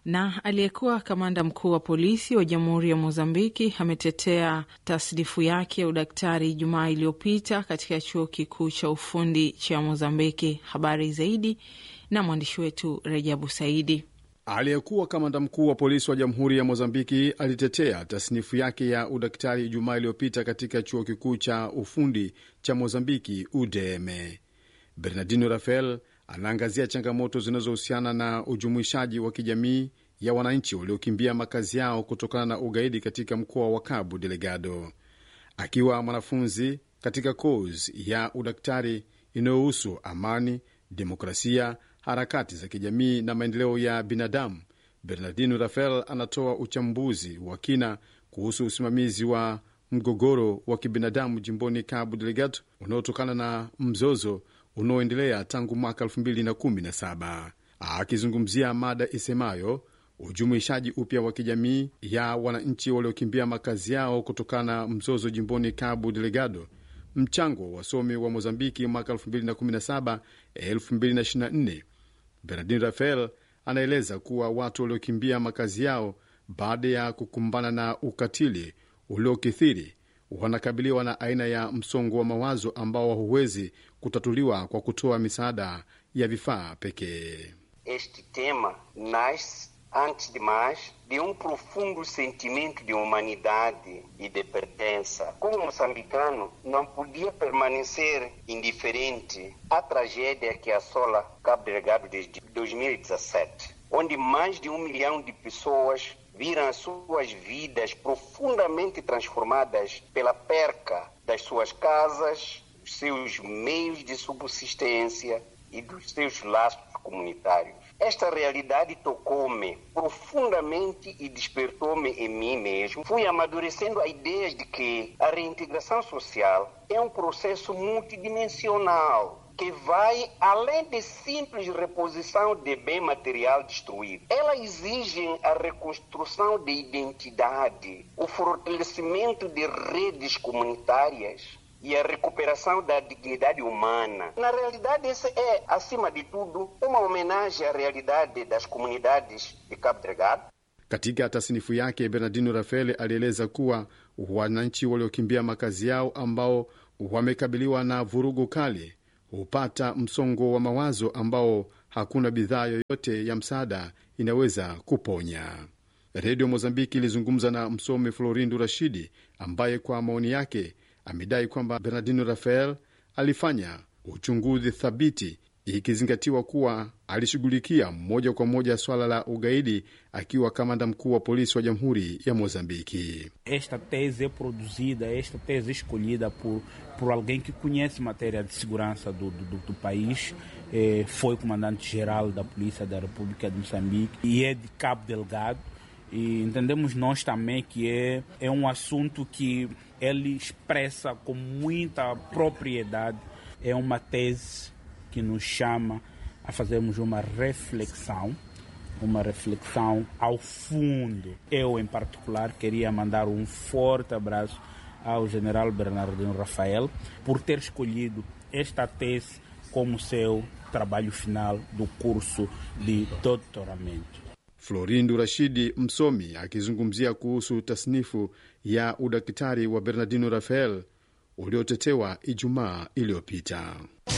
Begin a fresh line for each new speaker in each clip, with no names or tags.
Na aliyekuwa kamanda mkuu wa polisi wa jamhuri ya Mozambiki ametetea tasnifu yake ya udaktari Ijumaa iliyopita katika chuo kikuu cha ufundi cha Mozambiki. Habari zaidi na mwandishi wetu Rejabu Saidi.
Aliyekuwa kamanda mkuu wa polisi wa jamhuri ya Mozambiki alitetea tasnifu yake ya udaktari Ijumaa iliyopita katika chuo kikuu cha ufundi cha Mozambiki, UDM. Bernardino Rafael anaangazia changamoto zinazohusiana na ujumuishaji wa kijamii ya wananchi waliokimbia makazi yao kutokana na ugaidi katika mkoa wa Cabo Delgado. Akiwa mwanafunzi katika kozi ya udaktari inayohusu amani, demokrasia, harakati za kijamii na maendeleo ya binadamu, Bernardino Rafael anatoa uchambuzi wa kina kuhusu usimamizi wa mgogoro wa kibinadamu jimboni Cabo Delgado unaotokana na mzozo unaoendelea tangu mwaka 2017 akizungumzia mada isemayo ujumuishaji upya wa kijamii ya wananchi waliokimbia makazi yao kutokana na mzozo jimboni Cabo Delgado, mchango wa wasomi wa Mozambiki mwaka 2017 2024. Bernardino Rafael anaeleza kuwa watu waliokimbia makazi yao baada ya kukumbana na ukatili uliokithiri wanakabiliwa na aina ya msongo wa mawazo ambao huwezi kutatuliwa kwa kutoa misaada ya vifaa pekee.
Este tema nasce antes de mais de um profundo sentimento de humanidade e de pertença. Como moçambicano, não podia permanecer indiferente à tragédia que assola Cabo Delgado desde 2017, onde mais de um milhão de pessoas viram as suas vidas profundamente transformadas pela perca das suas casas, dos seus meios de subsistência e dos seus laços comunitários. Esta realidade tocou-me profundamente e despertou-me em mim mesmo. Fui amadurecendo a ideia de que a reintegração social é um processo multidimensional que vai além de simples reposição de bem material destruído. Ela exige a reconstrução de identidade, o fortalecimento de redes comunitárias e a recuperação da dignidade humana. Na realidade, esse é, acima de tudo, uma homenagem à realidade das comunidades de Cabo Delgado.
Katika tasnifu yake, Bernardino Rafael alieleza kuwa wananchi waliokimbia makazi yao ambao wamekabiliwa na vurugu kali hupata msongo wa mawazo ambao hakuna bidhaa yoyote ya msaada inaweza kuponya. Redio Mozambiki ilizungumza na msomi Florindo Rashidi ambaye kwa maoni yake amedai kwamba Bernardino Rafael alifanya uchunguzi thabiti, ikizingatiwa kuwa alishughulikia moja kwa moja swala la ugaidi akiwa kamanda mkuu wa polisi wa jamhuri ya Mozambiki.
Esta tese é produzida, esta tese é escolhida por, por alguém que conhece matéria de segurança do, do, do país, eh, foi comandante-geral da Polícia da República de Moçambique e é de Cabo Delgado. E entendemos nós também que é, é um assunto que ele expressa com muita propriedade. É uma tese que nos chama a fazermos uma reflexão, uma reflexão ao fundo. Eu, em particular, queria mandar um forte abraço ao general Bernardino Rafael por ter escolhido esta tese como seu trabalho final do curso de doutoramento.
Florindo Rashidi, msomi akizungumzia kuhusu tasnifu ya udaktari wa Bernardino Rafael uliotetewa Ijumaa iliyopita.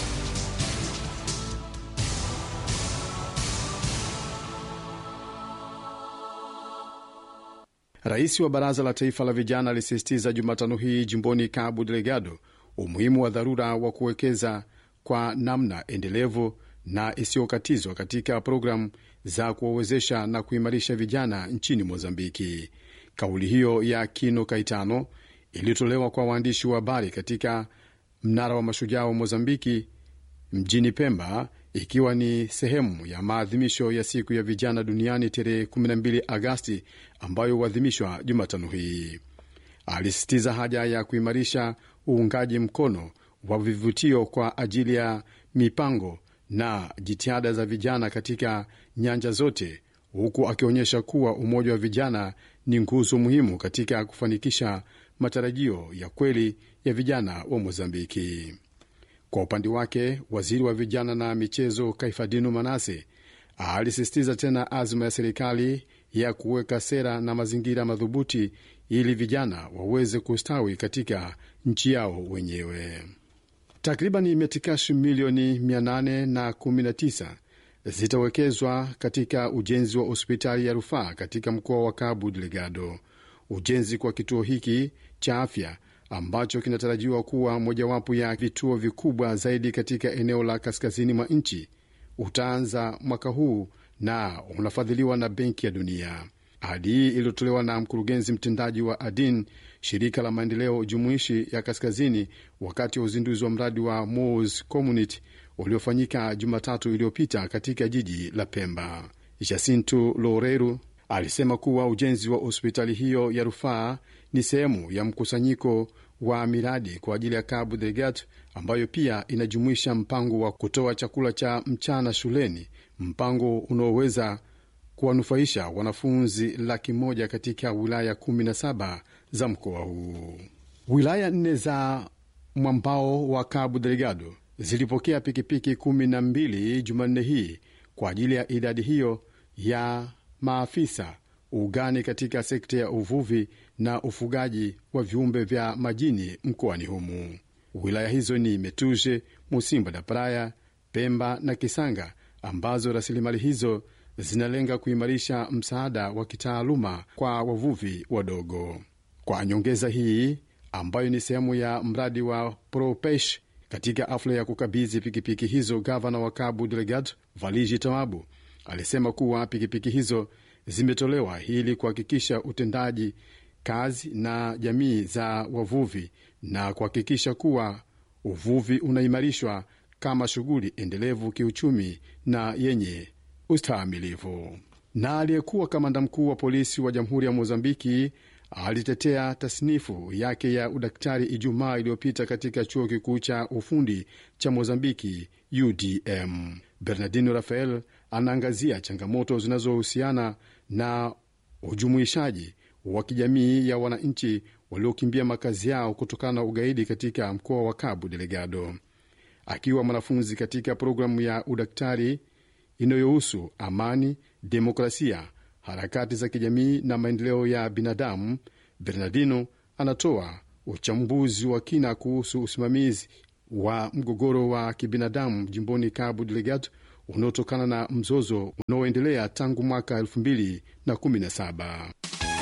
Rais wa Baraza la Taifa la Vijana alisisitiza Jumatano hii jimboni Cabo Delgado umuhimu wa dharura wa kuwekeza kwa namna endelevu na isiyokatizwa katika programu za kuwawezesha na kuimarisha vijana nchini Mozambiki. Kauli hiyo ya Kino Kaitano iliyotolewa kwa waandishi wa habari katika mnara wa mashujaa wa Mozambiki mjini Pemba, ikiwa ni sehemu ya maadhimisho ya siku ya vijana duniani tarehe 12 Agasti ambayo huadhimishwa Jumatano hii. Alisisitiza haja ya kuimarisha uungaji mkono wa vivutio kwa ajili ya mipango na jitihada za vijana katika nyanja zote, huku akionyesha kuwa umoja wa vijana ni nguzo muhimu katika kufanikisha matarajio ya kweli ya vijana wa Mozambiki. Kwa upande wake, waziri wa vijana na michezo Kaifadino Manase alisisitiza tena azma ya serikali ya kuweka sera na mazingira madhubuti ili vijana waweze kustawi katika nchi yao wenyewe. Takriban metikashi milioni 819 zitawekezwa katika ujenzi wa hospitali ya rufaa katika mkoa wa Cabo Delgado. Ujenzi kwa kituo hiki cha afya ambacho kinatarajiwa kuwa mojawapo ya vituo vikubwa zaidi katika eneo la kaskazini mwa nchi utaanza mwaka huu na unafadhiliwa na Benki ya Dunia. Ahadi hii iliyotolewa na mkurugenzi mtendaji wa ADIN, shirika la maendeleo jumuishi ya kaskazini, wakati wa uzinduzi wa mradi wa Mos Community uliofanyika Jumatatu iliyopita katika jiji la Pemba. Jacinto Loureiro alisema kuwa ujenzi wa hospitali hiyo ya rufaa ni sehemu ya mkusanyiko wa miradi kwa ajili ya Cabo Delgado ambayo pia inajumuisha mpango wa kutoa chakula cha mchana shuleni, mpango unaoweza kuwanufaisha wanafunzi laki moja katika wilaya 17 za mkoa huu. Wilaya nne za mwambao wa Cabo Delgado zilipokea pikipiki kumi na mbili Jumanne hii kwa ajili ya idadi hiyo ya maafisa ugani katika sekta ya uvuvi na ufugaji wa viumbe vya majini mkoani humu. Wilaya hizo ni Metuje, Musimba da Praia, Pemba na Kisanga, ambazo rasilimali hizo zinalenga kuimarisha msaada wa kitaaluma kwa wavuvi wadogo. Kwa nyongeza hii ambayo ni sehemu ya mradi wa Propesh, katika hafla ya kukabidhi pikipiki hizo, gavana wa Cabo Delgado Valiji Tamabu alisema kuwa pikipiki hizo zimetolewa ili kuhakikisha utendaji kazi na jamii za wavuvi na kuhakikisha kuwa uvuvi unaimarishwa kama shughuli endelevu kiuchumi na yenye ustahimilivu. Na aliyekuwa kamanda mkuu wa polisi wa jamhuri ya Mozambiki alitetea tasnifu yake ya udaktari Ijumaa iliyopita katika chuo kikuu cha ufundi cha Mozambiki, UDM. Bernardino Rafael anaangazia changamoto zinazohusiana na ujumuishaji wa kijamii ya wananchi waliokimbia makazi yao kutokana na ugaidi katika mkoa wa Cabo Delgado. Akiwa mwanafunzi katika programu ya udaktari inayohusu amani, demokrasia, harakati za kijamii na maendeleo ya binadamu, Bernardino anatoa uchambuzi wa kina kuhusu usimamizi wa mgogoro wa kibinadamu jimboni Cabo Delgado unaotokana na mzozo unaoendelea tangu mwaka 2017.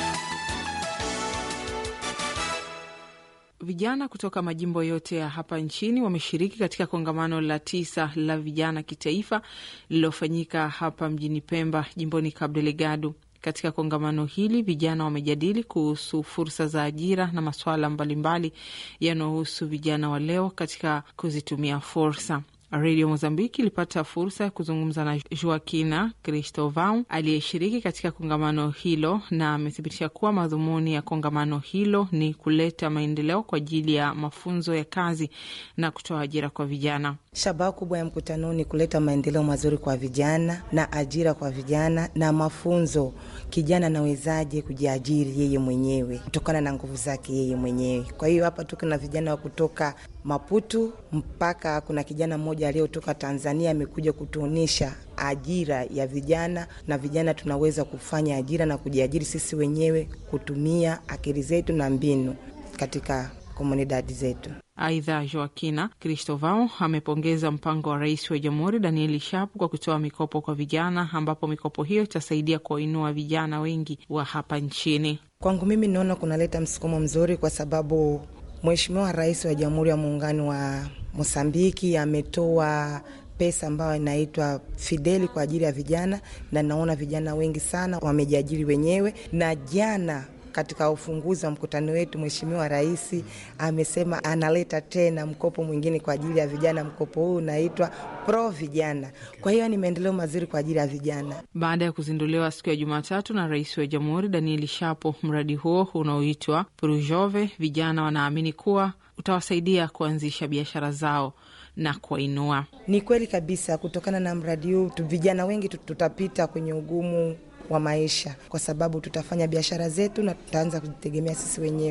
Vijana kutoka majimbo yote ya hapa nchini wameshiriki katika kongamano la tisa la vijana kitaifa lililofanyika hapa mjini Pemba, jimboni Cabo Delgado. Katika kongamano hili vijana wamejadili kuhusu fursa za ajira na masuala mbalimbali yanayohusu vijana wa leo katika kuzitumia fursa. Redio Mozambiki ilipata fursa ya kuzungumza na Joaquina Cristovão aliyeshiriki katika kongamano hilo, na amethibitisha kuwa madhumuni ya kongamano hilo ni kuleta maendeleo kwa ajili ya mafunzo ya kazi na kutoa ajira kwa vijana.
Shabaha kubwa ya mkutano ni kuleta maendeleo mazuri kwa vijana na ajira kwa vijana na mafunzo, kijana anawezaje kujiajiri yeye mwenyewe kutokana na nguvu zake yeye mwenyewe. Kwa hiyo hapa tuko na vijana wa kutoka Maputo mpaka kuna kijana mmoja aliyotoka Tanzania amekuja kutuonyesha ajira ya vijana, na vijana tunaweza kufanya ajira na kujiajiri sisi wenyewe kutumia akili zetu na mbinu katika komunidadi zetu.
Aidha, Joakina Cristovao amepongeza mpango wa rais wa jamhuri Danieli Shapu kwa kutoa mikopo kwa vijana, ambapo mikopo hiyo itasaidia kuwainua vijana wengi wa hapa nchini.
Kwangu mimi naona kunaleta msukumo mzuri, kwa sababu Mheshimiwa Rais wa Jamhuri ya Muungano wa Mosambiki ametoa pesa ambayo inaitwa Fideli kwa ajili ya vijana, na naona vijana wengi sana wamejiajiri wenyewe. Na jana katika ufunguzi wa mkutano wetu, Mheshimiwa Rais amesema analeta tena mkopo mwingine kwa ajili ya vijana. Mkopo huu unaitwa Pro Vijana. Kwa hiyo ni maendeleo mazuri kwa ajili ya vijana.
Baada ya kuzinduliwa siku ya Jumatatu na rais wa jamhuri Danieli Shapo, mradi huo unaoitwa Prujove, vijana wanaamini kuwa utawasaidia kuanzisha biashara zao na kuwainua.
Ni kweli kabisa, kutokana na mradi huu vijana wengi tutapita kwenye ugumu wa maisha kwa sababu tutafanya biashara zetu na tutaanza kujitegemea sisi wenyewe.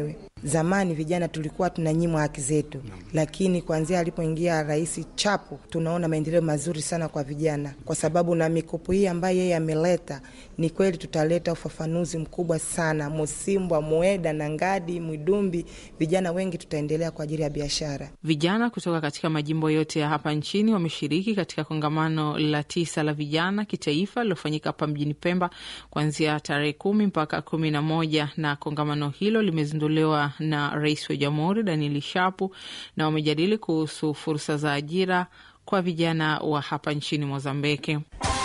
Zamani vijana tulikuwa tunanyimwa haki zetu, lakini kuanzia alipoingia Rais Chapo tunaona maendeleo mazuri sana kwa vijana, kwa sababu na mikopo hii ambayo yeye ameleta, ni kweli tutaleta ufafanuzi mkubwa sana. Musimbwa, Mueda na Ngadi, Mwidumbi, vijana wengi tutaendelea kwa ajili ya biashara.
Vijana kutoka katika majimbo yote ya hapa nchini wameshiriki katika kongamano la tisa la vijana kitaifa lilofanyika hapa mjini Pemba kuanzia tarehe kumi mpaka kumi na moja na kongamano hilo limezinduliwa na Rais wa Jamhuri Danieli Shapu na wamejadili kuhusu fursa za ajira kwa vijana wa hapa nchini Mozambiki.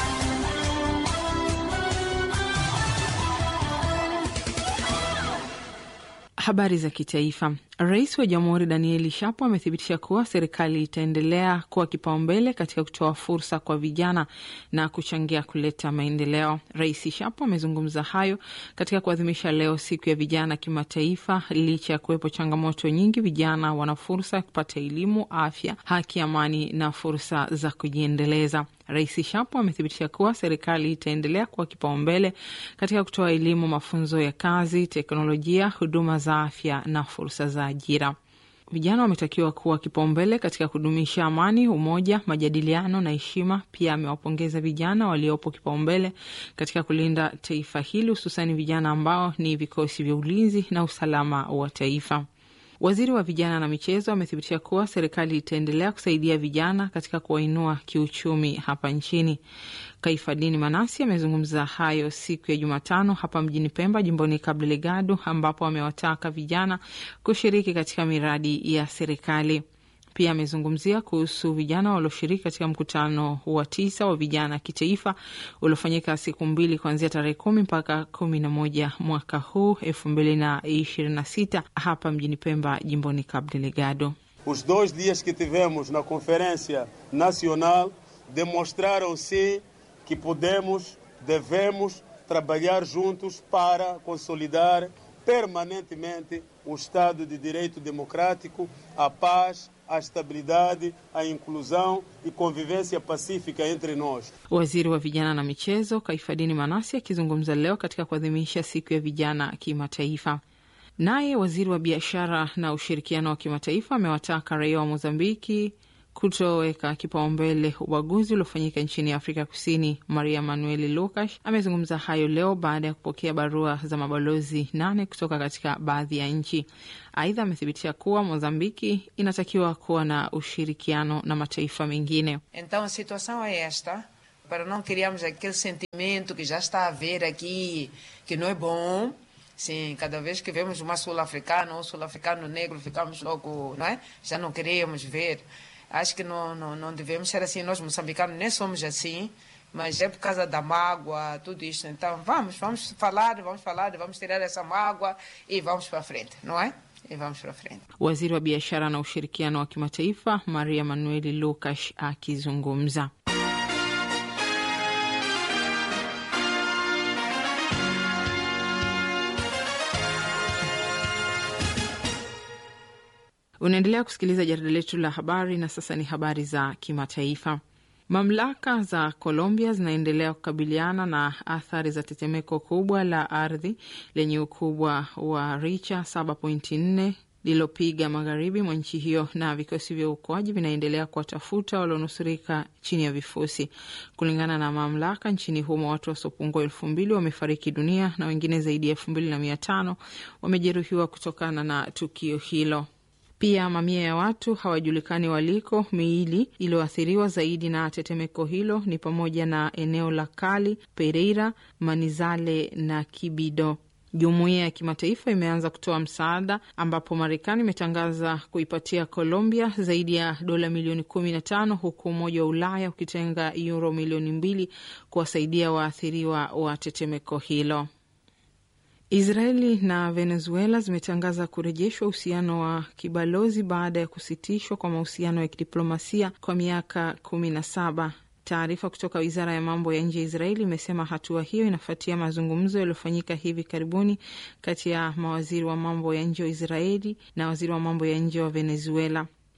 Habari za kitaifa. Rais wa Jamhuri Danieli Shapo amethibitisha kuwa serikali itaendelea kuwa kipaumbele katika kutoa fursa kwa vijana na kuchangia kuleta maendeleo. Rais Shapo amezungumza hayo katika kuadhimisha leo siku ya vijana kimataifa. Licha ya kuwepo changamoto nyingi, vijana wana fursa ya kupata elimu, afya, haki, amani na fursa za kujiendeleza. Rais Shapo amethibitisha kuwa serikali itaendelea kuwa kipaumbele katika kutoa elimu, mafunzo ya kazi, teknolojia, huduma za afya na fursa za ajira. Vijana wametakiwa kuwa kipaumbele katika kudumisha amani, umoja, majadiliano na heshima. Pia amewapongeza vijana waliopo kipaumbele katika kulinda taifa hili, hususani vijana ambao ni vikosi vya ulinzi na usalama wa taifa. Waziri wa vijana na michezo amethibitisha kuwa serikali itaendelea kusaidia vijana katika kuwainua kiuchumi hapa nchini. Kaifadini Manasi amezungumza hayo siku ya Jumatano hapa mjini Pemba, jimboni Cabo Delgado, ambapo amewataka vijana kushiriki katika miradi ya serikali. Pia amezungumzia kuhusu vijana walioshiriki katika mkutano wa tisa wa vijana kitaifa uliofanyika siku mbili kuanzia tarehe kumi mpaka kumi na moja mwaka huu elfu mbili na ishirini na sita hapa mjini Pemba, jimboni Cabo Delgado.
Os dois dias que tivemos na Conferência Nacional demonstraram sim que podemos, devemos trabalhar juntos para consolidar permanentemente o Estado de Direito Democrático, a paz, a estabilidade, a inclusão e convivência pacífica entre nós.
Waziri wa vijana na michezo Kaifadini Manasi akizungumza leo katika kuadhimisha siku ya vijana kimataifa. Naye waziri wa biashara na ushirikiano wa kimataifa amewataka raia wa Mozambiki kutoweka kipaumbele ubaguzi uliofanyika nchini Afrika Kusini. Maria Manueli Lucas amezungumza hayo leo baada ya kupokea barua za mabalozi nane kutoka katika baadhi ya nchi. Aidha, amethibitisha kuwa Mozambiki inatakiwa kuwa na ushirikiano na mataifa mengine.
Então a situação é esta, para não criarmos aquele sentimento que já está a haver aqui, que não é bom. Sim, cada vez que vemos uma sul-africana ou um sul-africano negro, ficamos logo, não é? Já não queríamos ver. Acho que não, não, não devemos ser assim. Nós, moçambicanos, nem somos assim, mas é por causa da mágoa, tudo isso. Então, vamos, vamos falar, vamos falar, vamos tirar essa mágoa e vamos para frente, não é? E vamos para frente.
Waziri wa biashara na ushirikiano wa kimataifa Maria Manueli Lucas akizungumza. Unaendelea kusikiliza jarida letu la habari, na sasa ni habari za kimataifa. Mamlaka za Colombia zinaendelea kukabiliana na athari za tetemeko kubwa la ardhi lenye ukubwa wa richa 7.4 lililopiga magharibi mwa nchi hiyo, na vikosi vya uokoaji vinaendelea kuwatafuta walionusurika chini ya vifusi. Kulingana na mamlaka nchini humo, watu wasiopungua elfu mbili wamefariki dunia na wengine zaidi ya elfu mbili na mia tano wamejeruhiwa kutokana na tukio hilo. Pia mamia ya watu hawajulikani waliko. Miili iliyoathiriwa zaidi na tetemeko hilo ni pamoja na eneo la Kali, Pereira, Manizale na Kibido. Jumuiya ya kimataifa imeanza kutoa msaada ambapo Marekani imetangaza kuipatia Colombia zaidi ya dola milioni kumi na tano huku Umoja wa Ulaya ukitenga yuro milioni mbili kuwasaidia waathiriwa wa tetemeko hilo. Israeli na Venezuela zimetangaza kurejeshwa uhusiano wa kibalozi baada ya kusitishwa kwa mahusiano ya kidiplomasia kwa miaka kumi na saba. Taarifa kutoka wizara ya mambo ya nje ya Israeli imesema hatua hiyo inafuatia mazungumzo yaliyofanyika hivi karibuni kati ya mawaziri wa mambo ya nje wa Israeli na waziri wa mambo ya nje wa Venezuela.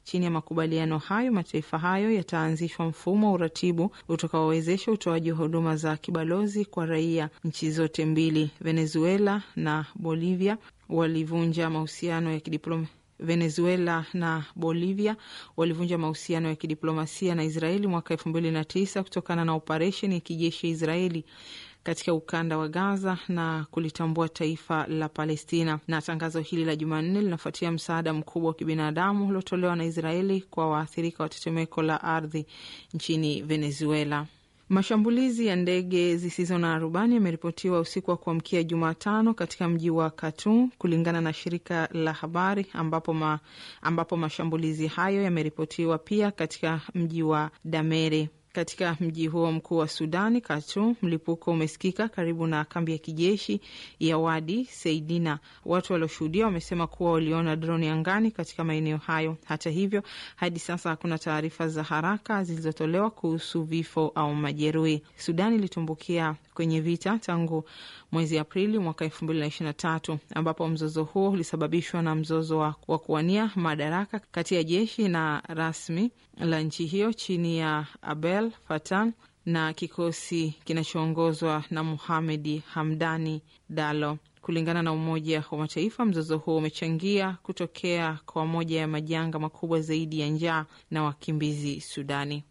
Chini ya makubaliano hayo, mataifa hayo yataanzishwa mfumo wa uratibu utakaowezesha utoaji wa huduma za kibalozi kwa raia. Nchi zote mbili, Venezuela na Bolivia, walivunja mahusiano ya kidiplomasia Venezuela na Bolivia walivunja mahusiano ya kidiplomasia na Israeli mwaka elfu mbili na tisa kutokana na operesheni ya kijeshi ya Israeli katika ukanda wa Gaza na kulitambua taifa la Palestina. Na tangazo hili la Jumanne linafuatia msaada mkubwa wa kibinadamu uliotolewa na Israeli kwa waathirika wa tetemeko la ardhi nchini Venezuela. Mashambulizi ya ndege zisizo na rubani yameripotiwa usiku wa kuamkia Jumatano katika mji wa Khartoum kulingana na shirika la habari, ambapo, ma, ambapo mashambulizi hayo yameripotiwa pia katika mji wa Damere. Katika mji huo mkuu wa Sudani, Khartoum, mlipuko umesikika karibu na kambi ya kijeshi ya Wadi Seidina. Watu walioshuhudia wamesema kuwa waliona droni angani katika maeneo hayo. Hata hivyo, hadi sasa hakuna taarifa za haraka zilizotolewa kuhusu vifo au majeruhi. Sudani ilitumbukia kwenye vita tangu mwezi Aprili mwaka elfu mbili na ishirini na tatu ambapo mzozo huo ulisababishwa na mzozo wa, wa kuwania madaraka kati ya jeshi na rasmi la nchi hiyo chini ya Abdel Fattah na kikosi kinachoongozwa na Muhamedi Hamdani Dalo. Kulingana na Umoja wa Mataifa, mzozo huo umechangia kutokea kwa moja ya majanga makubwa zaidi ya njaa na wakimbizi Sudani.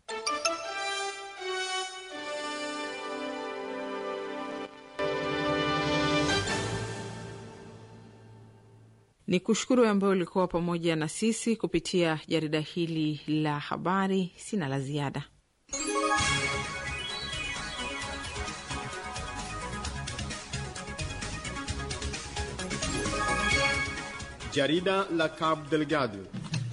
Ni kushukuru ambayo ulikuwa pamoja na sisi kupitia jarida hili la habari. Sina la ziada.
Jarida la Cabo Delgado.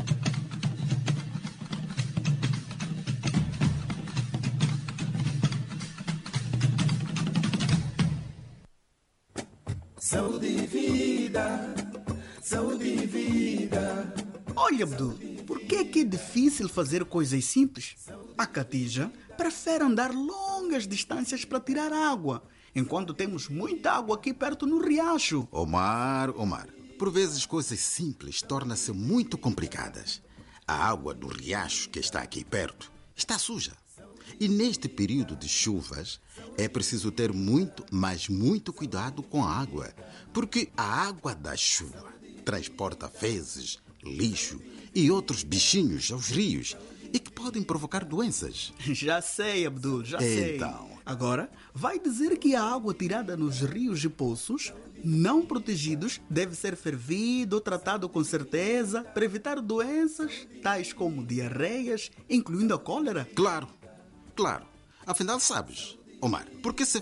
Saúde e vida, saúde e vida.
Olha, Abdul, por que é que é difícil fazer coisas simples? A Catija prefere andar longas distâncias para tirar água, enquanto temos muita água aqui perto no riacho.
Omar, Omar, por vezes coisas simples tornam-se muito complicadas. A água do riacho que está aqui perto está suja. E neste período de chuvas é preciso ter muito, mas muito cuidado com a água, porque a água da chuva transporta fezes, lixo e outros bichinhos aos rios e que podem provocar doenças.
Já sei, Abdul, já sei.
Então.
Agora, vai dizer que a água tirada nos rios e poços não protegidos deve ser fervida ou tratada com certeza para evitar doenças tais como diarreias, incluindo a cólera?
Claro, claro. Afinal, sabes, Omar, por que se